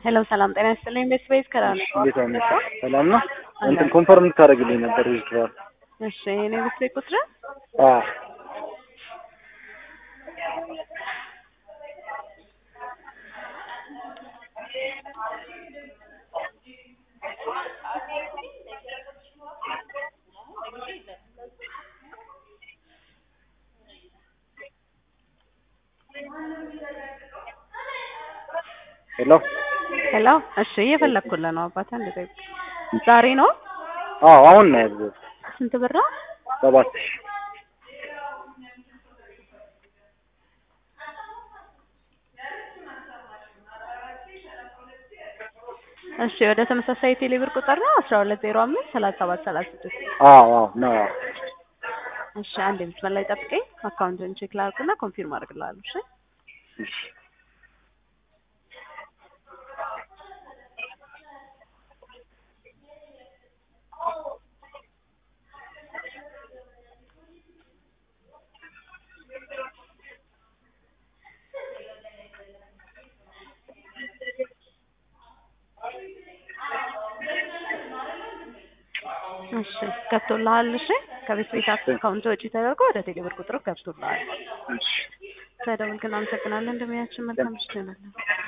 ሄሎ ሰላም ጤና ይስጥልኝ። ቤት ቤት ከራ ነው። እንዴት አመጣ? ሰላም ነው። እንትን ኮንፈርም ልታደርግልኝ ነበር ዊዝድራል። እሺ የኔ ቤት ቤት ቁጥር አዎ ሄሎ ሄሎ። እሺ እየፈለግኩልህ ነው አባቴ። አንድ ደቂቃ። ዛሬ ነው አዎ አሁን ነው ያዘዝኩት። ስንት ብር ነው? ሰባት ሺህ እሺ ወደ ተመሳሳይ ቴሌ ብር ቁጥር ነው አስራ ሁለት ዜሮ አምስት ሰላሳ ሰባት ሰላሳ ስድስት አዎ አዎ ነው አዎ። እሺ አንድ መስመር ላይ ጠብቀኝ። አካውንትን ቼክ ላድርግና ኮንፊርም አድርግልሃለሁ። እሺ እሺ እሺ ገብቶልሃል። እሺ ከቤት ቤት አካውንት ወጪ ተደርጎ ወደ ቴሌ ብር ቁጥሩ ገብቶልሃል። እሺ ስለደወልክን አመሰግናለን። እንደሚያችን መልካም ምሽት ይሆናል።